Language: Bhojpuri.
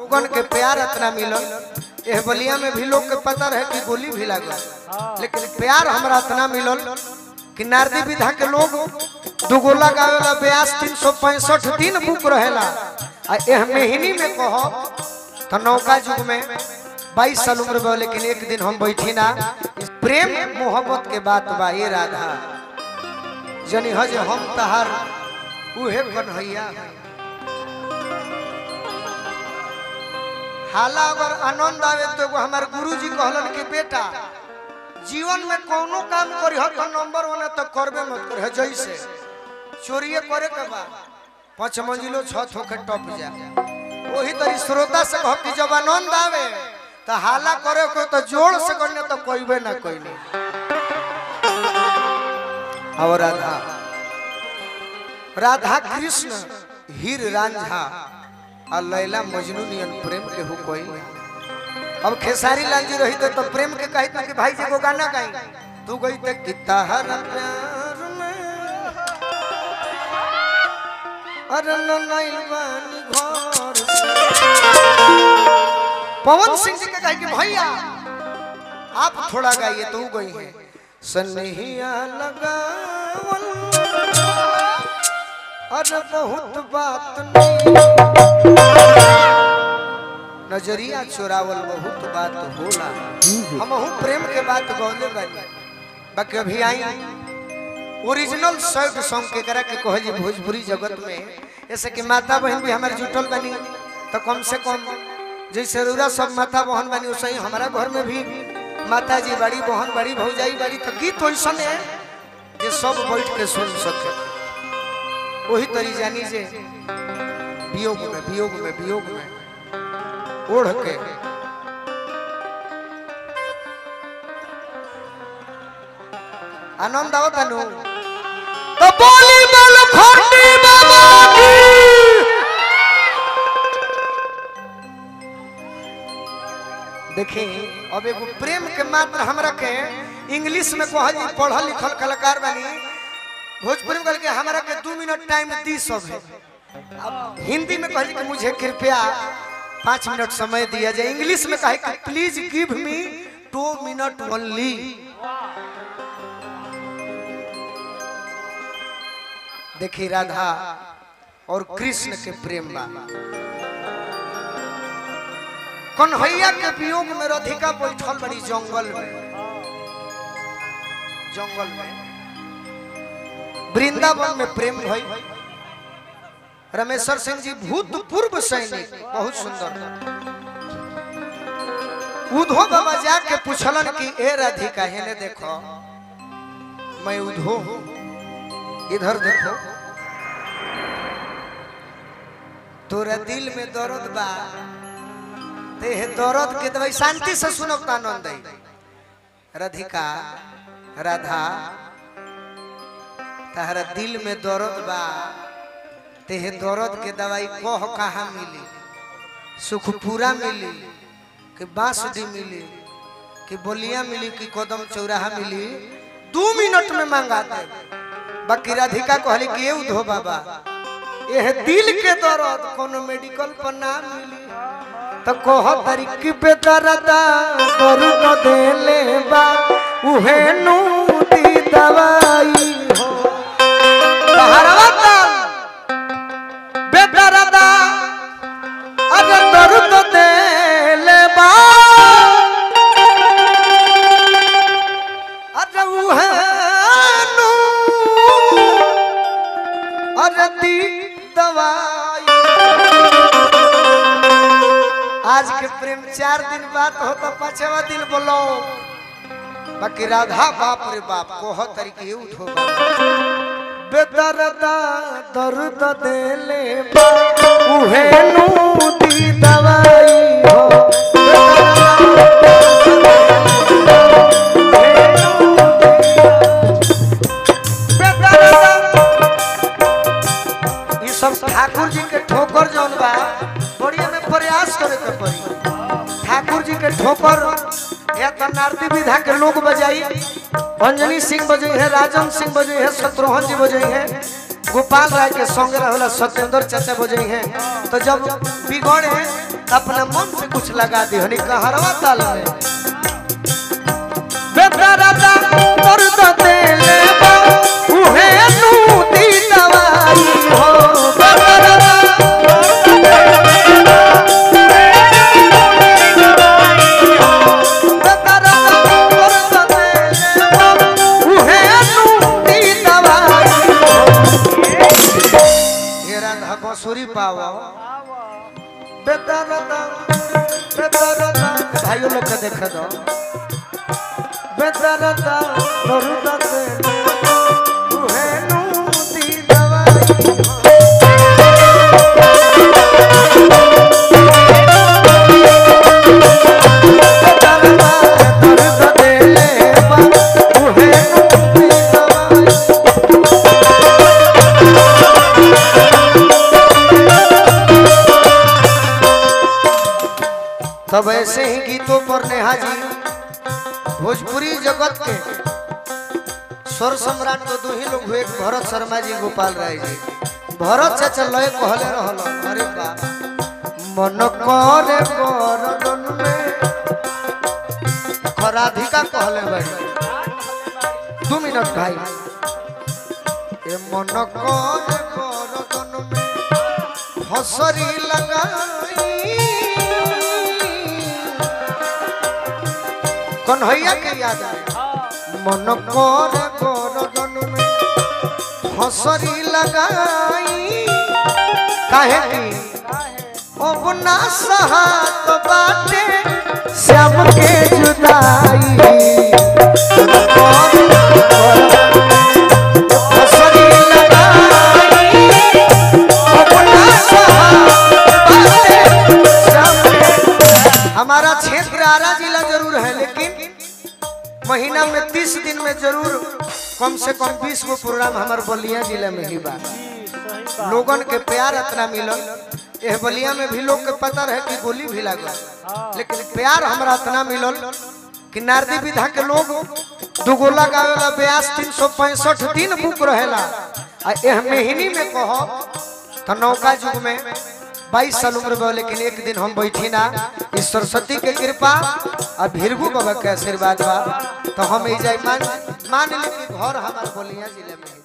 लोगन के प्यार इतना मिलल एह बलिया में भी लोग के पता रहे कि गोली भी लागल लेकिन प्यार हमरा इतना मिलल कि नारदी विधा के लोग दुगोला गावेला ब्यास तीन सौ पैंसठ दिन बुक रहेला आ एह महीनी में कहो तो नौका युग में बाईस साल उम्र में लेकिन एक दिन हम बैठी ना इस प्रेम मोहब्बत के बात बा ये राधा जनी हज हम तहार उहे कन्हैया हैं। हाला अगर आनंद आवे तो एगो हमार गुरुजी कहलन कि बेटा जीवन में कोनो काम करी हो तो नंबर वन तो करबे मत करे जैसे चोरिए करे के बा पांच मंजिलो छत होके टप जा वही तरी श्रोता से कह कि जब आनंद आवे तो हाला करे को तो जोर से करने तो कोईबे ना कोई नहीं और राधा राधा कृष्ण हीर रांझा और लैला मजनू नियन प्रेम के हो कोई अब खेसारी लाल जी रही तो, तो प्रेम के कही तो कि भाई जी को गाना गाई तू गई तो किता हर प्यार में अरे न नइल बानी घर से। पवन सिंह जी के कहे कि भैया आप थोड़ा गाइए तो गई है सनहिया लगावल अरे बहुत बात नहीं नजरिया चोरावल बहुत बात होला हम प्रेम के बात गौले बानी बाकी अभी आई ओरिजिनल सैड सॉन्ग के करा के कहे जी भोजपुरी जगत में ऐसे कि माता बहन भी हमारे जुटल बनी तो कम से कम जैसे रउरा सब माता बहन बनी वैसे ही हमारा घर में भी माता जी बड़ी बहन बड़ी भौजाई बड़ी तो गीत वैसा है जे सब बैठ के सुन सके वही तरी जानी जे वियोग में वियोग में वियोग में ओढ़ के आनंद आओ तनु तो बोली बोल खंडी बाबा की देखी अब एगो प्रेम के मात्र हमरा के इंग्लिश में कह जी पढ़ल लिखल कलाकार बनी भोजपुरी में कहल के हमरा के दू मिनट टाइम दी सब है अब हिंदी में कहल कि मुझे कृपया पाँच मिनट समय दिया जाए इंग्लिश में कहे कि please give me two minute only देखी राधा और कृष्ण के प्रेम बा कन्हैया के वियोग में राधिका बैठल बड़ी जंगल में जंगल में वृंदावन में प्रेम भई रमेश्वर सिंह जी भूतपूर्व सैनिक बहुत सुंदर उधो बाबा जाके पूछलन कि ए राधिका हेने देखो मैं उधो हूँ इधर देखो तोरा दिल में दर्द बा ते हे दर्द के दवाई शांति से सुनो तो आनंद आई राधिका राधा तहरा दिल में दर्द बा ते हे दर्द के दवाई कह कहाँ मिली सुखपुरा मिली कि बांसडी मिली कि बोलिया मिली कि कदम चौराहा मिली दू मिनट में मंगा दे बाकी राधिका कहली कि ये उधो बाबा यह दिल के दर्द कोनो मेडिकल पर ना मिली तो कह तरीकी पे दर्दा दर्द देले बा उहे नूती दवाई हो बहरवा ताल बेदर्दा अरे दर्द देले बा अरे उहे नू अरे दी दवाई आज के प्रेम चार दिन बाद हो तो पांचवा दिन बोलो बाकी राधा बाप रे बाप कोह तरीके उठो बेदर्दा दर्द देले बा उहे नू दी दवाई हो ई सब ठाकुर जी के ठोकर जौन बा बढ़िया में प्रयास करे के पड़ी ठाकुर जी के ठोकर या तो नारदी विधा के लोग बजाई अंजनी सिंह बजे है राजन सिंह बजे है शत्रुघ्न जी बजे है गोपाल राय के संग रहला सत्येंद्र चाचा बजे हैं तो जब बिगड़े तो अपना मन से कुछ लगा दी हनी कहरवा ताल में बेदरदा दर्द देले बा उहे नू दी दवाई हो बेदरदा बेदरदा दर्द देले बा उहे नू दी दवाई हो ये राधा बंसुरी पावा बेदरदा बेदरदा भाइयों लोग के देखे दो बेदरदा दर्द देले उहे नू दी दवाई हो बेदरदा दर्द देले बा उहे नू दी दवाई तब ऐसे ही गीतों पर नेहा जी भोजपुरी जगत के स्वर सम्राट तो दो ही लोग हुए एक भरत शर्मा जी गोपाल राय जी भरत चाचा लय कहले रहल अरे बा मन करे करदन में खराधिका कहले बड़ी दो मिनट भाई ए मन करे करदन में हसरी लगाई कन्हैया के याद आए मन कर गरदन में हसरी लगाई काहे की अब ना सहात बाटे श्याम के जुदाई मन कर गरदन में हंसरी लगाई, अब ना सहात बाटे श्याम के हमारा क्षेत्र आरा जिला जरूर है लेकिन महीना में तीस दिन में जरूर कम से कम बीस गो प्रोग्राम हमारे बलिया जिले में ही बा लोगन के प्यार इतना मिलल यह बलिया में भी लोग के पता रहे कि गोली भी लागल लेकिन प्यार हमरा इतना मिलल कि नारदी विधा के लोग दुगोला गावेला ब्यास तीन सौ पैंसठ दिन बुक रहेला आ यह महीनी में कहो तो नौका युग में बाईस साल उम्र में लेकिन एक दिन हम बैठी ना इस सरस्वती के कृपा और भीरगु बाबा के आशीर्वाद बा तो हम ई जाए मान मान ली कि घर हमारे बोलिया जिले में है।